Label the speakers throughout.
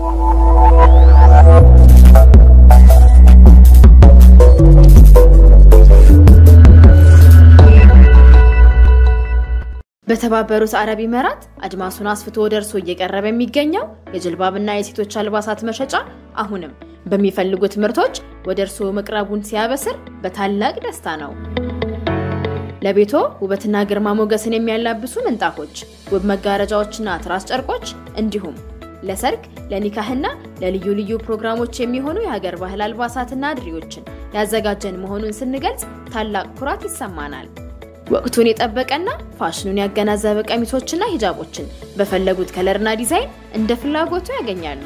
Speaker 1: በተባበሩት አረብ ኢሚራት አድማሱን አስፍቶ ወደ እርስዎ እየቀረበ የሚገኘው የጅልባብና የሴቶች አልባሳት መሸጫ አሁንም በሚፈልጉት ምርቶች ወደ እርስዎ መቅረቡን ሲያበስር በታላቅ ደስታ ነው። ለቤቶ ውበትና ግርማ ሞገስን የሚያላብሱ ምንጣፎች፣ ውብ መጋረጃዎችና ትራስ ጨርቆች እንዲሁም ለሰርግ፣ ለኒካህና ለልዩ ልዩ ፕሮግራሞች የሚሆኑ የሀገር ባህል አልባሳትና ድሪዎችን ያዘጋጀን መሆኑን ስንገልጽ ታላቅ ኩራት ይሰማናል። ወቅቱን የጠበቀና ፋሽኑን ያገናዘበ ቀሚሶችና ሂጃቦችን በፈለጉት ከለርና ዲዛይን እንደ ፍላጎቱ ያገኛሉ።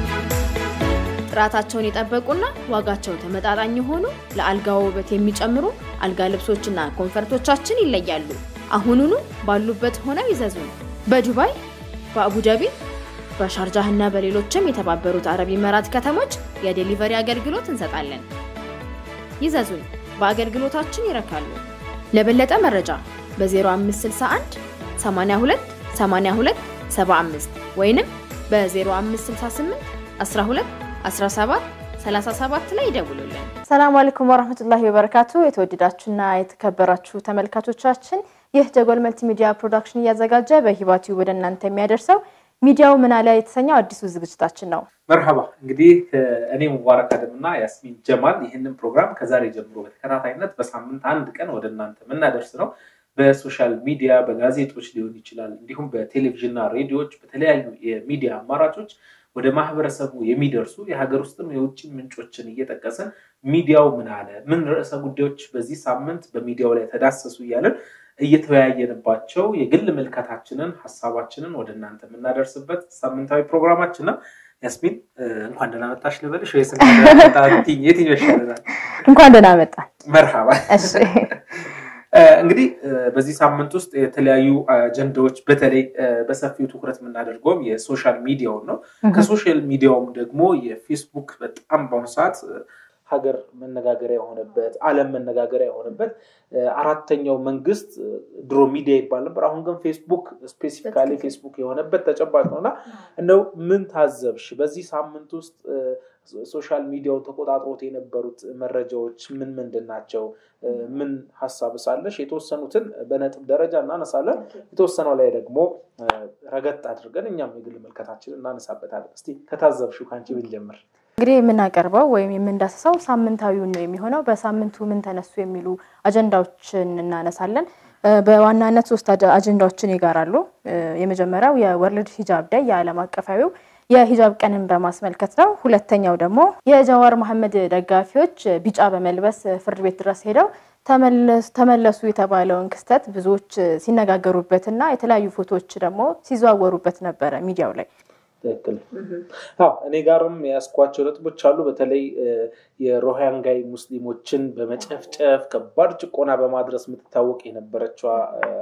Speaker 1: ጥራታቸውን የጠበቁና ዋጋቸው ተመጣጣኝ የሆኑ ለአልጋ ውበት የሚጨምሩ አልጋ ልብሶችና ኮንፈርቶቻችን ይለያሉ። አሁኑኑ ባሉበት ሆነው ይዘዙን። በዱባይ፣ በአቡዳቢ፣ በሻርጃህና በሌሎችም የተባበሩት አረብ ኢሚራት ከተሞች የዴሊቨሪ አገልግሎት እንሰጣለን። ይዘዙን፣ በአገልግሎታችን ይረካሉ። ለበለጠ መረጃ በ0561 82 82 75 ወይንም በ0568 12 17 37 ላይ ይደውሉልን።
Speaker 2: ሰላም አለይኩም ወራህመቱላሂ ወበረካቱ። የተወደዳችሁና የተከበራችሁ ተመልካቾቻችን ይህ ጀጎል መልቲ ሚዲያ ፕሮዳክሽን እያዘጋጀ በሂባቲው ወደ እናንተ የሚያደርሰው ሚዲያው ምን አለ የተሰኘው አዲሱ ዝግጅታችን ነው።
Speaker 3: መርሃባ እንግዲህ እኔ ሙባረክ አደም እና ያስሚን ጀማል ይህንን ፕሮግራም ከዛሬ ጀምሮ በተከታታይነት በሳምንት አንድ ቀን ወደ እናንተ የምናደርስ ነው። በሶሻል ሚዲያ በጋዜጦች ሊሆን ይችላል፣ እንዲሁም በቴሌቪዥንና ሬዲዮዎች በተለያዩ የሚዲያ አማራጮች ወደ ማህበረሰቡ የሚደርሱ የሀገር ውስጥም የውጭ ምንጮችን እየጠቀስን ሚዲያው ምን አለ፣ ምን ርዕሰ ጉዳዮች በዚህ ሳምንት በሚዲያው ላይ ተዳሰሱ እያለን እየተወያየንባቸው የግል ምልከታችንን ሀሳባችንን ወደ እናንተ የምናደርስበት ሳምንታዊ ፕሮግራማችን ነው። ያስሚን እንኳን ደህና መጣሽ ልበልሽ ወይስ የትኛው ይሻለናል?
Speaker 2: እንኳን ደህና መጣ።
Speaker 3: መርሃባ። እንግዲህ በዚህ ሳምንት ውስጥ የተለያዩ አጀንዳዎች በተለይ በሰፊው ትኩረት የምናደርገውም የሶሻል ሚዲያውን ነው። ከሶሻል ሚዲያውም ደግሞ የፌስቡክ በጣም በአሁኑ ሰዓት ሀገር መነጋገሪያ የሆነበት ዓለም መነጋገሪያ የሆነበት አራተኛው መንግስት ድሮ ሚዲያ ይባል ነበር። አሁን ግን ፌስቡክ ስፔሲፊካሊ ፌስቡክ የሆነበት ተጨባጭ ነው እና እንደው ምን ታዘብሽ በዚህ ሳምንት ውስጥ ሶሻል ሚዲያው ተቆጣጥሮት የነበሩት መረጃዎች ምን ምንድን ናቸው? ምን ሀሳብ ሳለሽ? የተወሰኑትን በነጥብ ደረጃ እናነሳለን። የተወሰነው ላይ ደግሞ ረገጥ አድርገን እኛም የግል መልከታችን እናነሳበታለን። እስቲ ከታዘብሽው ከአንቺ ብንጀምር።
Speaker 2: እንግዲህ የምናቀርበው ወይም የምንዳስሰው ሳምንታዊውን ነው የሚሆነው። በሳምንቱ ምን ተነሱ የሚሉ አጀንዳዎችን እናነሳለን። በዋናነት ሶስት አጀንዳዎችን ይጋራሉ። የመጀመሪያው የወርልድ ሂጃብ ዳይ የዓለም አቀፋዊው የሂጃብ ቀንን በማስመልከት ነው። ሁለተኛው ደግሞ የጀዋር መሐመድ ደጋፊዎች ቢጫ በመልበስ ፍርድ ቤት ድረስ ሄደው ተመለሱ የተባለውን ክስተት ብዙዎች ሲነጋገሩበትና የተለያዩ ፎቶዎች ደግሞ ሲዘዋወሩበት ነበረ ሚዲያው ላይ።
Speaker 3: ትክክል። እኔ ጋርም የያዝኳቸው ነጥቦች አሉ። በተለይ የሮሃንጋይ ሙስሊሞችን በመጨፍጨፍ ከባድ ጭቆና በማድረስ የምትታወቅ የነበረችዋ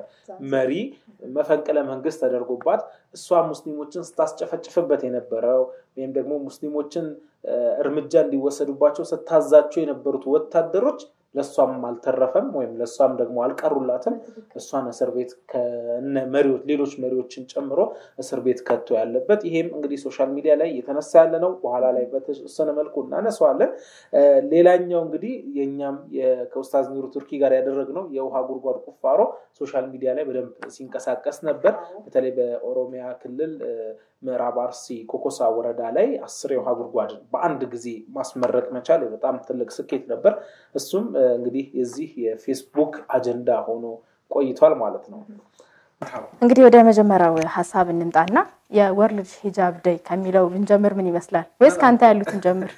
Speaker 3: መሪ መፈንቅለ መንግስት ተደርጎባት እሷ ሙስሊሞችን ስታስጨፈጭፍበት የነበረው ወይም ደግሞ ሙስሊሞችን እርምጃ እንዲወሰዱባቸው ስታዛቸው የነበሩት ወታደሮች ለእሷም አልተረፈም ወይም ለእሷም ደግሞ አልቀሩላትም። እሷን እስር ቤት ከነ መሪዎች ሌሎች መሪዎችን ጨምሮ እስር ቤት ከቶ ያለበት ይሄም እንግዲህ ሶሻል ሚዲያ ላይ እየተነሳ ያለ ነው። በኋላ ላይ በተወሰነ መልኩ እናነሳዋለን። ሌላኛው እንግዲህ የእኛም ከኡስታዝ ኑሩ ቱርኪ ጋር ያደረግነው የውሃ ጉድጓድ ቁፋሮ ሶሻል ሚዲያ ላይ በደንብ ሲንቀሳቀስ ነበር። በተለይ በኦሮሚያ ክልል ምዕራብ አርሲ ኮኮሳ ወረዳ ላይ አስር የውሃ ጉድጓድን በአንድ ጊዜ ማስመረቅ መቻል በጣም ትልቅ ስኬት ነበር። እሱም እንግዲህ የዚህ የፌስቡክ አጀንዳ ሆኖ ቆይቷል ማለት ነው።
Speaker 2: እንግዲህ ወደ መጀመሪያው ሀሳብ እንምጣና የወርልድ ሂጃብ ደይ ከሚለው ብንጀምር ምን ይመስላል? ወይስ ከአንተ ያሉትን ጀምር?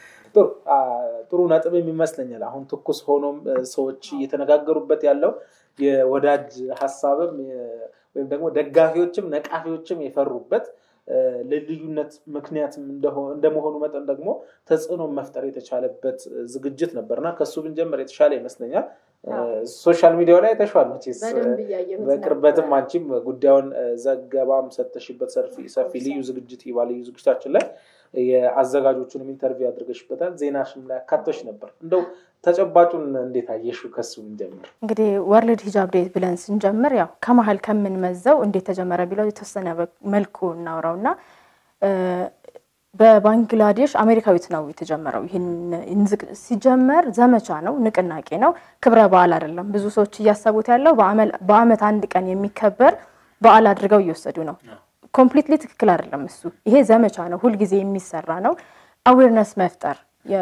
Speaker 3: ጥሩ ነጥብም ይመስለኛል። አሁን ትኩስ ሆኖም ሰዎች እየተነጋገሩበት ያለው የወዳጅ ሀሳብም ወይም ደግሞ ደጋፊዎችም ነቃፊዎችም የፈሩበት ለልዩነት ምክንያትም እንደመሆኑ መጠን ደግሞ ተጽዕኖ መፍጠር የተቻለበት ዝግጅት ነበርና ከሱ ብንጀምር የተሻለ ይመስለኛል። ሶሻል ሚዲያው ላይ ተሿል መቼስ በቅርበትም አንቺም ጉዳዩን ዘገባም ሰተሽበት ሰፊ ልዩ ዝግጅት ይባ ልዩ ዝግጅታችን ላይ የአዘጋጆቹንም ኢንተርቪው አድርገሽበታል። ዜናሽም ላይ አካቶች ነበር። እንደው ተጨባጩን እንዴት አየሽው? ከሱ ብንጀምር
Speaker 2: እንግዲህ ወርልድ ሂጃብ ዴይ ብለን ስንጀምር ያው ከመሀል ከምንመዘው እንዴት ተጀመረ ቢለው የተወሰነ መልኩ እናውራው እና በባንግላዴሽ አሜሪካዊት ነው የተጀመረው። ይህን ሲጀመር ዘመቻ ነው፣ ንቅናቄ ነው፣ ክብረ በዓል አይደለም። ብዙ ሰዎች እያሰቡት ያለው በአመት አንድ ቀን የሚከበር በዓል አድርገው እየወሰዱ ነው። ኮምፕሊትሊ ትክክል አይደለም። እሱ ይሄ ዘመቻ ነው፣ ሁልጊዜ የሚሰራ ነው። አዌርነስ መፍጠር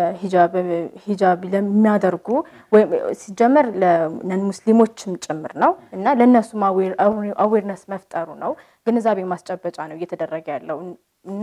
Speaker 2: የሂጃብ ለሚያደርጉ ወይም ሲጀመር ለነን ሙስሊሞችም ጭምር ነው እና ለእነሱም አዌርነስ መፍጠሩ ነው፣ ግንዛቤ ማስጨበጫ ነው እየተደረገ ያለው እና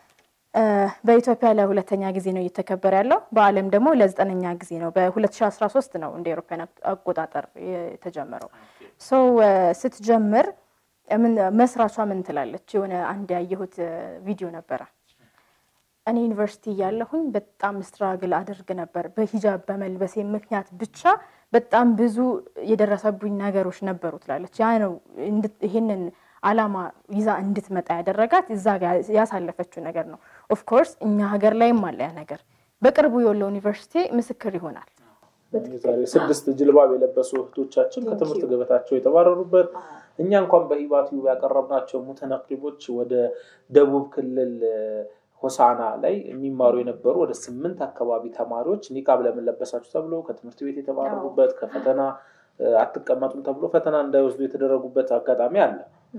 Speaker 2: በኢትዮጵያ ለሁለተኛ ጊዜ ነው እየተከበረ ያለው። በዓለም ደግሞ ለዘጠነኛ ጊዜ ነው። በ2013 ነው እንደ ኤሮፓያን አቆጣጠር የተጀመረው። ሰው ስትጀምር መስራቿ ምን ትላለች? የሆነ አንድ ያየሁት ቪዲዮ ነበረ። እኔ ዩኒቨርሲቲ እያለሁኝ በጣም ስትራግል አድርግ ነበር። በሂጃብ በመልበሴ ምክንያት ብቻ በጣም ብዙ የደረሰቡኝ ነገሮች ነበሩ ትላለች። ያ ነው ይህንን አላማ ይዛ እንድትመጣ ያደረጋት እዛ ጋር ያሳለፈችው ነገር ነው። ኦፍኮርስ እኛ ሀገር ላይም አለ ያ ነገር። በቅርቡ የወሎ ዩኒቨርሲቲ ምስክር ይሆናል።
Speaker 3: ዛሬ ስድስት ጅልባብ የለበሱ እህቶቻችን ከትምህርት ገበታቸው የተባረሩበት እኛ እንኳን በሂባቲዩ ያቀረብናቸው ሙተነቅሪቦች ወደ ደቡብ ክልል ሆሳና ላይ የሚማሩ የነበሩ ወደ ስምንት አካባቢ ተማሪዎች ኒቃብ ለምን ለበሳችሁ ተብሎ ከትምህርት ቤት የተባረሩበት ከፈተና አትቀመጡም ተብሎ ፈተና እንዳይወስዱ የተደረጉበት አጋጣሚ አለ።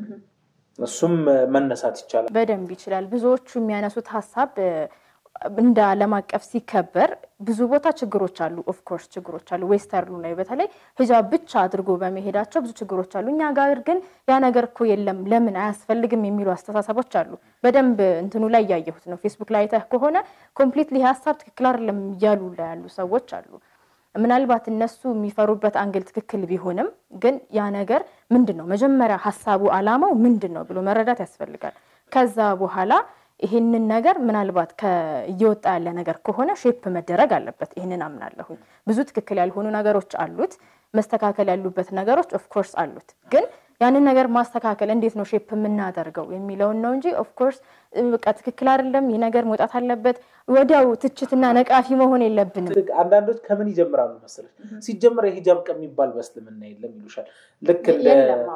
Speaker 3: እሱም መነሳት ይቻላል፣
Speaker 2: በደንብ ይችላል። ብዙዎቹ የሚያነሱት ሀሳብ እንደ ዓለም አቀፍ ሲከበር ብዙ ቦታ ችግሮች አሉ። ኦፍኮርስ ችግሮች አሉ። ዌስተርኑ ላይ በተለይ ሂጃብ ብቻ አድርጎ በመሄዳቸው ብዙ ችግሮች አሉ። እኛ ጋር ግን ያ ነገር እኮ የለም ለምን አያስፈልግም የሚሉ አስተሳሰቦች አሉ። በደንብ እንትኑ ላይ እያየሁት ነው። ፌስቡክ ላይ አይተህ ከሆነ ኮምፕሊትሊ ሀሳብ ትክክል አይደለም እያሉ ላይ ያሉ ሰዎች አሉ። ምናልባት እነሱ የሚፈሩበት አንግል ትክክል ቢሆንም ግን ያ ነገር ምንድን ነው መጀመሪያ ሀሳቡ አላማው ምንድን ነው ብሎ መረዳት ያስፈልጋል። ከዛ በኋላ ይህንን ነገር ምናልባት እየወጣ ያለ ነገር ከሆነ ሼፕ መደረግ አለበት። ይህንን አምናለሁኝ። ብዙ ትክክል ያልሆኑ ነገሮች አሉት፣ መስተካከል ያሉበት ነገሮች ኦፍኮርስ አሉት። ግን ያንን ነገር ማስተካከል እንዴት ነው ሼፕ የምናደርገው የሚለውን ነው እንጂ ኦፍኮርስ በቃ ትክክል አይደለም ይህ ነገር መውጣት አለበት፣ ወዲያው ትችትና ነቃፊ መሆን የለብንም።
Speaker 3: አንዳንዶች ከምን ይጀምራሉ መሰለች? ሲጀምር የሂጃብ ቀን የሚባል በእስልምና የለም ይሉሻል። ልክ እንደ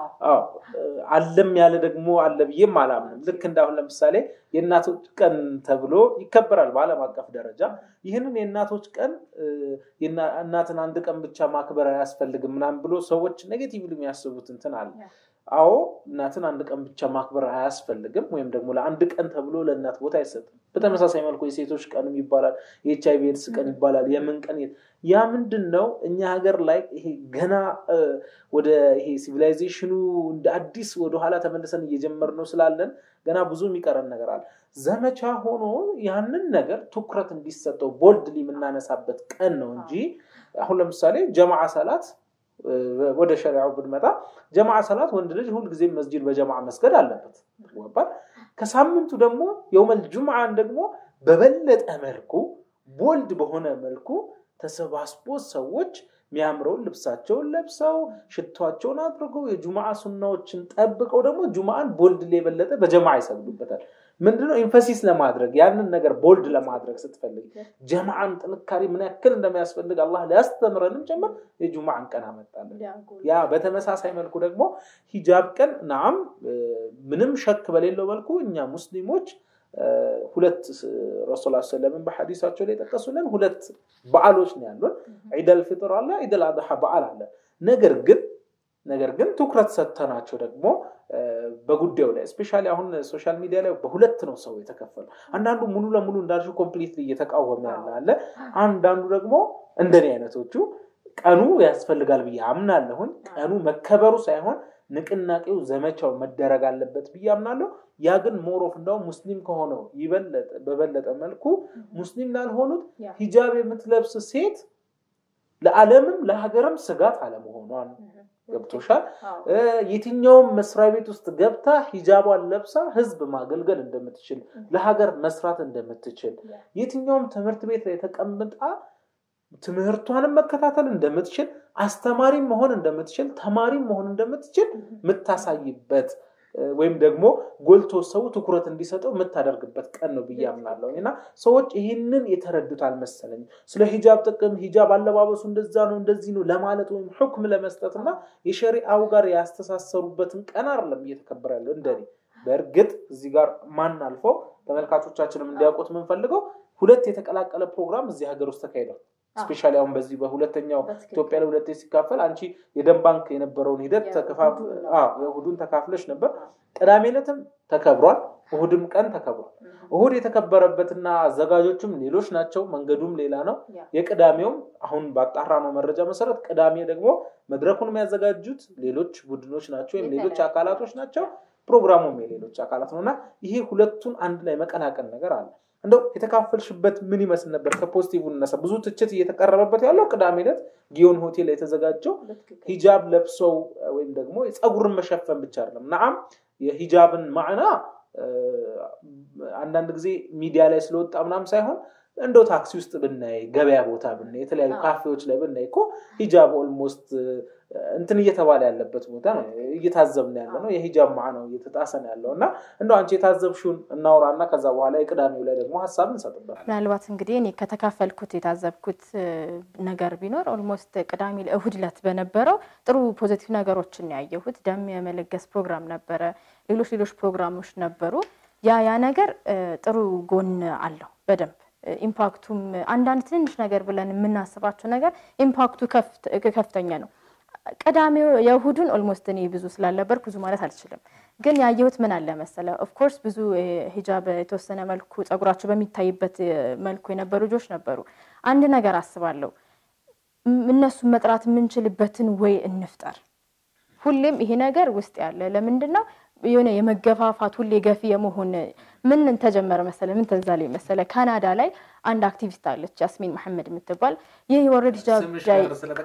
Speaker 3: አለም ያለ ደግሞ አለ ብዬም አላምንም። ልክ እንደ አሁን ለምሳሌ የእናቶች ቀን ተብሎ ይከበራል በዓለም አቀፍ ደረጃ። ይህንን የእናቶች ቀን እናትን አንድ ቀን ብቻ ማክበር አያስፈልግም ምናምን ብሎ ሰዎች ኔጌቲቭ የሚያስቡት እንትን አለ። አዎ እናትን አንድ ቀን ብቻ ማክበር አያስፈልግም፣ ወይም ደግሞ ለአንድ ቀን ተብሎ ለእናት ቦታ አይሰጥም። በተመሳሳይ መልኩ የሴቶች ቀንም ይባላል፣ የኤች አይቪ ኤድስ ቀን ይባላል። የምን ቀን ያ ምንድን ነው? እኛ ሀገር ላይ ይሄ ገና ወደ ይሄ ሲቪላይዜሽኑ እንደ አዲስ ወደኋላ ተመልሰን እየጀመርነው ስላለን ገና ብዙ የሚቀረን ነገር አለ። ዘመቻ ሆኖ ያንን ነገር ትኩረት እንዲሰጠው ቦልድሊ የምናነሳበት ቀን ነው እንጂ አሁን ለምሳሌ ጀማዓ ሰላት ወደ ሸሪዓው ብንመጣ ጀማዓ ሰላት ወንድ ልጅ ሁልጊዜም መስጂድ በጀማዓ መስገድ አለበት ይባል። ከሳምንቱ ደግሞ የውመል ጁምዓን ደግሞ በበለጠ መልኩ ቦልድ በሆነ መልኩ ተሰባስቦ ሰዎች የሚያምረውን ልብሳቸውን ለብሰው ሽቷቸውን አድርገው የጁምዓ ሱናዎችን ጠብቀው ደግሞ ጁምዓን ቦልድ የበለጠ በጀማዓ ይሰግዱበታል። ምንድነው ኢንፈሲስ ለማድረግ ያንን ነገር ቦልድ ለማድረግ ስትፈልግ ጀማዓን ጥንካሬ ምን ያክል እንደሚያስፈልግ አላህ ሊያስተምረንም ጭምር የጁምዓን ቀን አመጣለን። ያ በተመሳሳይ መልኩ ደግሞ ሂጃብ ቀን ናም ምንም ሸክ በሌለው መልኩ እኛ ሙስሊሞች ሁለት ረሱል ሰለምን በሐዲሳቸው ላይ የጠቀሱልን ሁለት በዓሎች ነው ያሉን። ዒደል ፊጥር አለ፣ ዒደል አድሓ በዓል አለ። ነገር ግን ነገር ግን ትኩረት ሰጥተናቸው ደግሞ በጉዳዩ ላይ እስፔሻሊ አሁን ሶሻል ሚዲያ ላይ በሁለት ነው ሰው የተከፈለው። አንዳንዱ ሙሉ ለሙሉ እንዳልሽው ኮምፕሊትሊ እየተቃወመ ያለ አለ። አንዳንዱ ደግሞ እንደኔ አይነቶቹ ቀኑ ያስፈልጋል ብዬ አምናለሁኝ። ቀኑ መከበሩ ሳይሆን ንቅናቄው ዘመቻው መደረግ አለበት ብዬ አምናለሁ። ያ ግን ሞሮፍ እንደውም ሙስሊም ከሆነው በበለጠ መልኩ ሙስሊም ላልሆኑት ሂጃብ የምትለብስ ሴት ለዓለምም ለሀገርም ስጋት አለመሆኗን ገብቶሻል። የትኛውም መስሪያ ቤት ውስጥ ገብታ ሂጃቧን ለብሳ ህዝብ ማገልገል እንደምትችል፣ ለሀገር መስራት እንደምትችል፣ የትኛውም ትምህርት ቤት ላይ ተቀምጣ ትምህርቷንም መከታተል እንደምትችል፣ አስተማሪም መሆን እንደምትችል፣ ተማሪም መሆን እንደምትችል የምታሳይበት ወይም ደግሞ ጎልቶ ሰው ትኩረት እንዲሰጠው የምታደርግበት ቀን ነው ብዬ አምናለሁ። እና ሰዎች ይህንን የተረዱት አልመሰለኝ። ስለ ሂጃብ ጥቅም ሂጃብ አለባበሱ እንደዛ ነው እንደዚህ ነው ለማለት ወይም ሁክም ለመስጠት እና የሸሪአው ጋር ያስተሳሰሩበትን ቀን አይደለም እየተከበረ ያለው እንደኔ በእርግጥ እዚህ ጋር ማን አልፈው ተመልካቾቻችንም እንዲያውቁት የምንፈልገው ሁለት የተቀላቀለ ፕሮግራም እዚህ ሀገር ውስጥ ተካሂዷል። ስፔሻሊ አሁን በዚህ በሁለተኛው ኢትዮጵያ ላይ ሁለቴ ሲካፈል አንቺ የደም ባንክ የነበረውን ሂደት የእሁዱን ተካፍለሽ ነበር። ቅዳሜ ዕለትም ተከብሯል፣ እሁድም ቀን ተከብሯል። እሁድ የተከበረበትና አዘጋጆችም ሌሎች ናቸው፣ መንገዱም ሌላ ነው። የቅዳሜውም አሁን ባጣራ ነው መረጃ መሰረት ቅዳሜ ደግሞ መድረኩን የሚያዘጋጁት ሌሎች ቡድኖች ናቸው ወይም ሌሎች አካላቶች ናቸው። ፕሮግራሙም የሌሎች አካላት ነው እና ይሄ ሁለቱን አንድ ላይ መቀላቀል ነገር አለ። እንደው የተካፈልሽበት ምን ይመስል ነበር? ከፖዚቲቭ እነሳ ብዙ ትችት እየተቀረበበት ያለው ቅዳሜ ዕለት ጊዮን ሆቴል የተዘጋጀው ሂጃብ ለብሰው ወይም ደግሞ የፀጉርን መሸፈን ብቻ አይደለም። ነዓም የሂጃብን ማዕና አንዳንድ ጊዜ ሚዲያ ላይ ስለወጣ ምናምን ሳይሆን እንደው ታክሲ ውስጥ ብናይ፣ ገበያ ቦታ ብናይ፣ የተለያዩ ካፌዎች ላይ ብናይ እኮ ሂጃብ ኦልሞስት እንትን እየተባለ ያለበት ቦታ ነው። እየታዘብን ያለ ነው። የሂጃብ ማዕናው እየተጣሰ ነው ያለው እና እንደው አንቺ የታዘብሽውን እናውራና ከዛ በኋላ የቅዳሜው ላይ ደግሞ ሀሳብ እንሰጥበት።
Speaker 2: ምናልባት እንግዲህ እኔ ከተካፈልኩት የታዘብኩት ነገር ቢኖር ኦልሞስት ቅዳሜ እሁድ ዕለት በነበረው ጥሩ ፖዚቲቭ ነገሮችን ያየሁት። ደም የመለገስ ፕሮግራም ነበረ፣ ሌሎች ሌሎች ፕሮግራሞች ነበሩ። ያ ያ ነገር ጥሩ ጎን አለው በደንብ ኢምፓክቱም አንዳንድ ትንንሽ ነገር ብለን የምናስባቸው ነገር ኢምፓክቱ ከፍተኛ ነው። ቅዳሜው የእሁዱን ኦልሞስት እኔ ብዙ ስላልነበርኩ ብዙ ማለት አልችልም። ግን ያየሁት ምን አለ መሰለ፣ ኦፍኮርስ ብዙ ሂጃብ የተወሰነ መልኩ ጸጉራቸው በሚታይበት መልኩ የነበሩ ልጆች ነበሩ። አንድ ነገር አስባለሁ፣ እነሱን መጥራት የምንችልበትን ወይ እንፍጠር። ሁሌም ይሄ ነገር ውስጥ ያለ ለምንድን ነው የሆነ የመገፋፋት ሁሌ ገፊ የመሆን ምን ተጀመረ መሰለ፣ ምን ተዛለ መሰለ፣ ካናዳ ላይ አንድ አክቲቪስት አለች ያስሚን መሐመድ የምትባል ይህ የወርልድ ሂጃብ ዳይ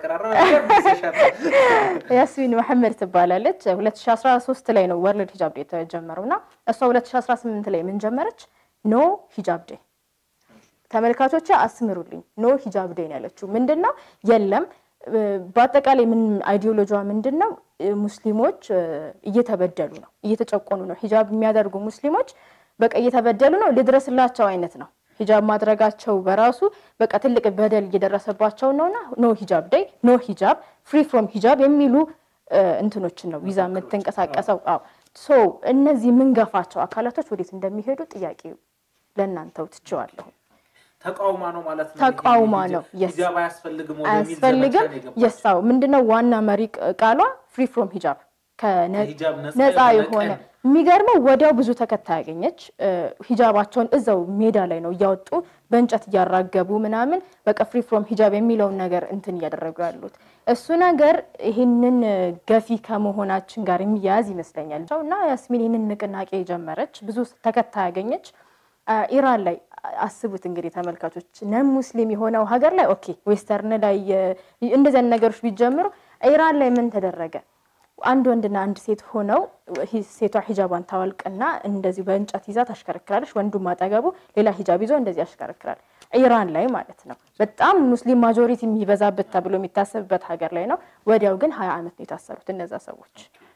Speaker 2: ያስሚን መሐመድ ትባላለች። 2013 ላይ ነው ወርልድ ሂጃብ ዴይ የተጀመረው እና እሷ 2018 ላይ ምን ጀመረች? ኖ ሂጃብ ዴይ ተመልካቾች አስምሩልኝ፣ ኖ ሂጃብ ዴይ ነው ያለችው። ምንድን ነው የለም በአጠቃላይ ምን አይዲዮሎጂዋ ምንድን ነው? ሙስሊሞች እየተበደሉ ነው፣ እየተጨቆኑ ነው። ሂጃብ የሚያደርጉ ሙስሊሞች በቃ እየተበደሉ ነው፣ ልድረስላቸው አይነት ነው። ሂጃብ ማድረጋቸው በራሱ በቃ ትልቅ በደል እየደረሰባቸው ነውና ኖ ሂጃብ ዴይ፣ ኖ ሂጃብ፣ ፍሪ ፍሮም ሂጃብ የሚሉ እንትኖችን ነው ይዛ የምትንቀሳቀሰው። አዎ ሶ እነዚህ የምንገፋቸው አካላቶች ወዴት እንደሚሄዱ ጥያቄ ለእናንተው ትችዋለሁ።
Speaker 3: ተቃውማ ነው ማለት ነው።
Speaker 2: ተቃውማ ነው።
Speaker 3: ሂጃብ አያስፈልግም
Speaker 2: አያስፈልግም። የሳው ምንድነው ዋና መሪ ቃሏ ፍሪ ፍሮም ሂጃብ ነፃ የሆነ የሚገርመው ወዲያው ብዙ ተከታይ ያገኘች። ሂጃባቸውን እዛው ሜዳ ላይ ነው እያወጡ በእንጨት እያራገቡ ምናምን በቃ ፍሪ ፍሮም ሂጃብ የሚለውን ነገር እንትን እያደረጉ ያሉት እሱ ነገር ይህንን ገፊ ከመሆናችን ጋር የሚያያዝ ይመስለኛል እና ያስሚን ይህንን ንቅናቄ ጀመረች፣ ብዙ ተከታይ ያገኘች። ኢራን ላይ አስቡት እንግዲህ ተመልካቾች፣ ነን ሙስሊም የሆነው ሀገር ላይ ኦኬ፣ ዌስተርን ላይ እንደዚህ አይነት ነገሮች ቢጀምሩ፣ ኢራን ላይ ምን ተደረገ? አንድ ወንድና አንድ ሴት ሆነው ሴቷ ሂጃቧን ታወልቅና እንደዚህ በእንጨት ይዛ ታሽከረክራለች። ወንዱም አጠገቡ ሌላ ሂጃብ ይዞ እንደዚህ ያሽከረክራል። ኢራን ላይ ማለት ነው። በጣም ሙስሊም ማጆሪቲ የሚበዛበት ተብሎ የሚታሰብበት ሀገር ላይ ነው። ወዲያው ግን ሀያ ዓመት ነው የታሰሩት እነዛ ሰዎች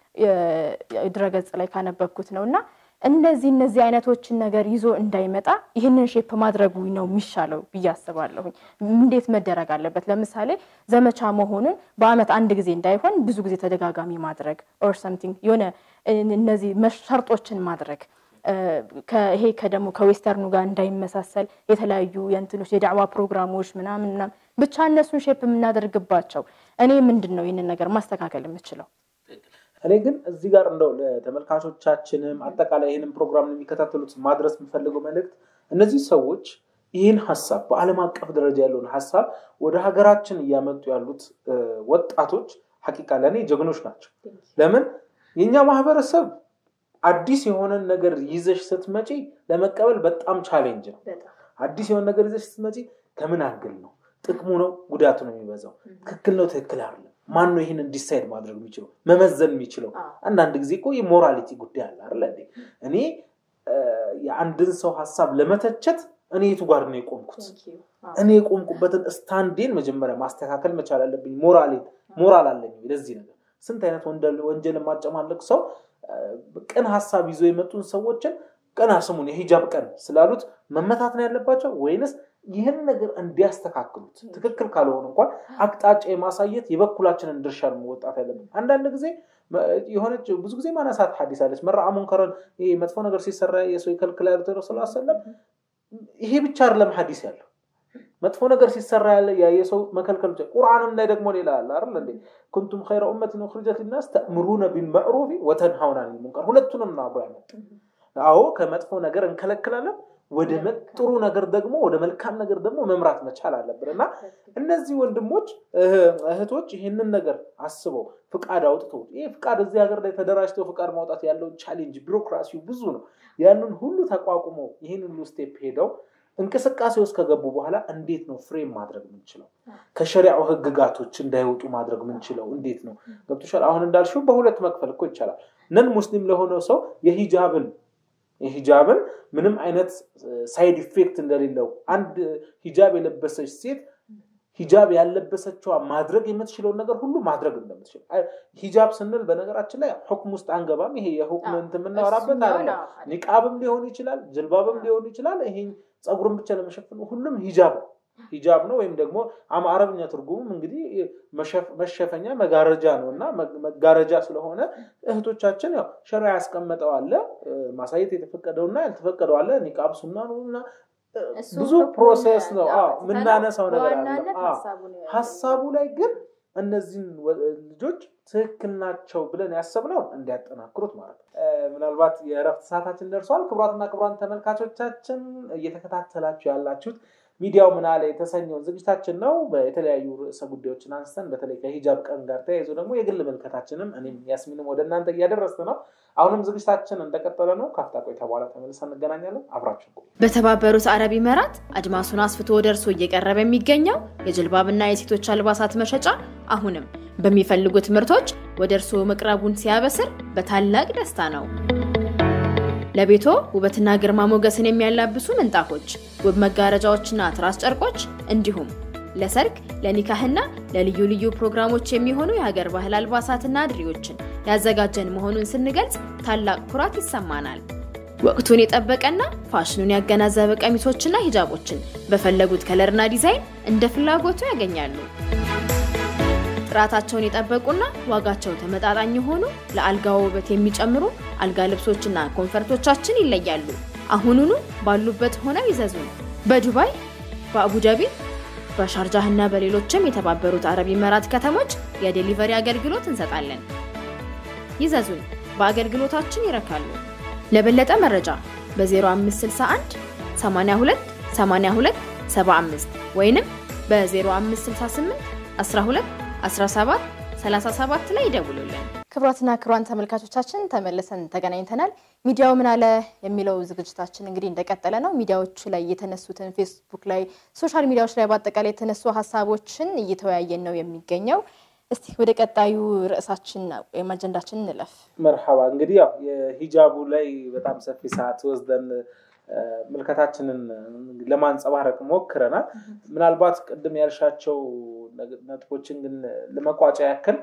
Speaker 2: ድረገጽ ላይ ካነበብኩት ነው እና እነዚህ እነዚህ አይነቶችን ነገር ይዞ እንዳይመጣ ይህንን ሼፕ ማድረጉ ነው የሚሻለው ብዬ አስባለሁኝ። እንዴት መደረግ አለበት? ለምሳሌ ዘመቻ መሆኑን በአመት አንድ ጊዜ እንዳይሆን ብዙ ጊዜ ተደጋጋሚ ማድረግ ኦር ሰምቲንግ የሆነ እነዚህ ሸርጦችን ማድረግ ይሄ ከደግሞ ከዌስተርኑ ጋር እንዳይመሳሰል የተለያዩ የእንትኖች የዳዕዋ ፕሮግራሞች ምናምን ምናምን ብቻ እነሱን ሼፕ የምናደርግባቸው እኔ ምንድን ነው ይህንን ነገር ማስተካከል የምችለው?
Speaker 3: እኔ ግን እዚህ ጋር እንደው ለተመልካቾቻችንም አጠቃላይ ይህንን ፕሮግራም የሚከታተሉት ማድረስ የምፈልገው መልእክት እነዚህ ሰዎች ይህን ሀሳብ በዓለም አቀፍ ደረጃ ያለውን ሀሳብ ወደ ሀገራችን እያመጡ ያሉት ወጣቶች ሀቂቃ ለእኔ ጀግኖች ናቸው። ለምን የእኛ ማህበረሰብ አዲስ የሆነን ነገር ይዘሽ ስትመጪ ለመቀበል በጣም ቻሌንጅ ነው። አዲስ የሆነ ነገር ይዘሽ ስትመጪ ከምን አንግል ነው ጥቅሙ ነው ጉዳቱ ነው የሚበዛው? ትክክል ነው ትክክል አይደለም ማን ነው ይህንን ዲሳይድ ማድረግ የሚችለው መመዘን የሚችለው? አንዳንድ ጊዜ እኮ የሞራሊቲ ጉዳይ አለ አይደለ እንዴ? እኔ የአንድን ሰው ሀሳብ ለመተቸት እኔ የቱ ጋር ነው የቆምኩት? እኔ የቆምኩበትን ስታንዴን መጀመሪያ ማስተካከል መቻል አለብኝ። ሞራሌን ሞራል አለኝ ለዚህ ነገር። ስንት አይነት ወንጀል የማጨማለቅ ሰው ቅን ሀሳብ ይዞ የመጡን ሰዎችን ቀና ስሙን የሂጃብ ቀን ስላሉት መመታት ነው ያለባቸው ወይንስ ይህን ነገር እንዲያስተካክሉት ትክክል ካልሆነ እንኳን አቅጣጫ የማሳየት የበኩላችንን ድርሻ ነው መወጣት ያለብን። አንዳንድ ጊዜ የሆነች ብዙ ጊዜ ማነሳት ሐዲስ አለች መርዓ ሙንከረን ይሄ መጥፎ ነገር ሲሰራ የሰው ይከልክል ያሉት ረሱል ሰለም ይሄ ብቻ አይደለም ሐዲስ ያለው መጥፎ ነገር ሲሰራ ያለ የሰው መከልከል ብቻ ቁርአንም ላይ ደግሞ ሌላ አለ አይደል እንዴ ኩንቱም ኸይረ ኡመቲን ኡኽሪጀት ሊናስ ተእምሩነ ቢልመዕሩፍ ወተንሃውና ዐኒል ሙንከር ሁለቱንም ነው አብሮ ያመጣ አዎ ከመጥፎ ነገር እንከለክላለን ወደ ጥሩ ነገር ደግሞ ወደ መልካም ነገር ደግሞ መምራት መቻል አለብን እና እነዚህ ወንድሞች እህቶች ይህንን ነገር አስበው ፍቃድ አውጥተው ይህ ፍቃድ እዚህ ሀገር ላይ ተደራጅተው ፍቃድ ማውጣት ያለውን ቻሌንጅ ቢሮክራሲው ብዙ ነው ያንን ሁሉ ተቋቁመው ይህን ሁሉ ስቴፕ ሄደው እንቅስቃሴ ውስጥ ከገቡ በኋላ እንዴት ነው ፍሬም ማድረግ ምንችለው ከሸሪያው ህግጋቶች እንዳይወጡ ማድረግ ምንችለው እንዴት ነው ገብቶሻል አሁን እንዳልሽው በሁለት መክፈል እኮ ይቻላል ነን ሙስሊም ለሆነው ሰው የሂጃብን የሂጃብን ምንም አይነት ሳይድ ኢፌክት እንደሌለው አንድ ሂጃብ የለበሰች ሴት ሂጃብ ያለበሰችዋ ማድረግ የምትችለውን ነገር ሁሉ ማድረግ እንደምትችል ሂጃብ ስንል በነገራችን ላይ ሁክም ውስጥ አንገባም ይሄ የሁክም እንትን የምናወራበት አለ ኒቃብም ሊሆን ይችላል ጅልባብም ሊሆን ይችላል ይሄ ፀጉርን ብቻ ለመሸፈን ሁሉም ሂጃብ ነው ሂጃብ ነው ወይም ደግሞ አረብኛ ትርጉሙም እንግዲህ መሸፈኛ መጋረጃ ነው እና መጋረጃ ስለሆነ እህቶቻችን ያው ሸራ ያስቀመጠው አለ ማሳየት የተፈቀደውና ያልተፈቀደው አለ ኒቃብ ሱና ነው እና ብዙ ፕሮሴስ ነው የምናነሳው ነገር አለ ሀሳቡ ላይ ግን እነዚህን ልጆች ትክክል ናቸው ብለን ያሰብነውን እንዲያጠናክሩት ማለት ነው ምናልባት የእረፍት ሰዓታችን ደርሷል ክቡራትና ክቡራን ተመልካቾቻችን እየተከታተላችሁ ያላችሁት ሚዲያው ምን አለ የተሰኘውን ዝግጅታችን ነው የተለያዩ ርዕሰ ጉዳዮችን አንስተን በተለይ ከሂጃብ ቀን ጋር ተያይዞ ደግሞ የግል መልከታችንም እኔም ያስሚንም ወደ እናንተ እያደረስን ነው አሁንም ዝግጅታችን እንደቀጠለ ነው ካፍታ ቆይታ በኋላ ተመልሰን እንገናኛለን አብራችን ቆዩ
Speaker 1: በተባበሩት አረብ ኢመራት አድማሱን አስፍቶ ወደ እርሶ እየቀረበ የሚገኘው የጅልባብና የሴቶች አልባሳት መሸጫ አሁንም በሚፈልጉት ምርቶች ወደ እርስዎ መቅረቡን ሲያበስር በታላቅ ደስታ ነው ለቤቶ ውበትና ግርማ ሞገስን የሚያላብሱ ምንጣፎች፣ ውብ መጋረጃዎችና ትራስ ጨርቆች እንዲሁም ለሰርግ፣ ለኒካህና ለልዩ ልዩ ፕሮግራሞች የሚሆኑ የሀገር ባህል አልባሳትና ድሪዎችን ያዘጋጀን መሆኑን ስንገልጽ ታላቅ ኩራት ይሰማናል። ወቅቱን የጠበቀና ፋሽኑን ያገናዘበ ቀሚሶችና ሂጃቦችን በፈለጉት ከለርና ዲዛይን እንደ ፍላጎቱ ያገኛሉ። ጥራታቸውን የጠበቁና ዋጋቸው ተመጣጣኝ የሆኑ ለአልጋ ውበት የሚጨምሩ አልጋ ልብሶችና ኮንፈርቶቻችን ይለያሉ። አሁኑኑ ባሉበት ሆነው ይዘዙን። በዱባይ፣ በአቡዳቢ፣ በሻርጃህና በሌሎችም የተባበሩት አረብ ኢመራት ከተሞች የዴሊቨሪ አገልግሎት እንሰጣለን። ይዘዙን፣ በአገልግሎታችን ይረካሉ። ለበለጠ መረጃ በ0561 82 82 75 ወይንም በ0568 12 17 37 ላይ ይደውሉልን።
Speaker 2: ክቡራትና ክቡራን ተመልካቾቻችን ተመልሰን ተገናኝተናል። ሚዲያው ምን አለ የሚለው ዝግጅታችን እንግዲህ እንደቀጠለ ነው። ሚዲያዎቹ ላይ የተነሱትን ፌስቡክ ላይ፣ ሶሻል ሚዲያዎች ላይ በአጠቃላይ የተነሱ ሀሳቦችን እየተወያየን ነው የሚገኘው። እስቲ ወደ ቀጣዩ ርዕሳችን ወይም አጀንዳችን እንለፍ።
Speaker 3: መርሐባ እንግዲህ ያው የሂጃቡ ላይ በጣም ሰፊ ሰዓት ወስደን ምልከታችንን ለማንጸባረቅ ሞክረናል። ምናልባት ቅድም ያልሻቸው ነጥቦችን ግን ለመቋጫ ያክል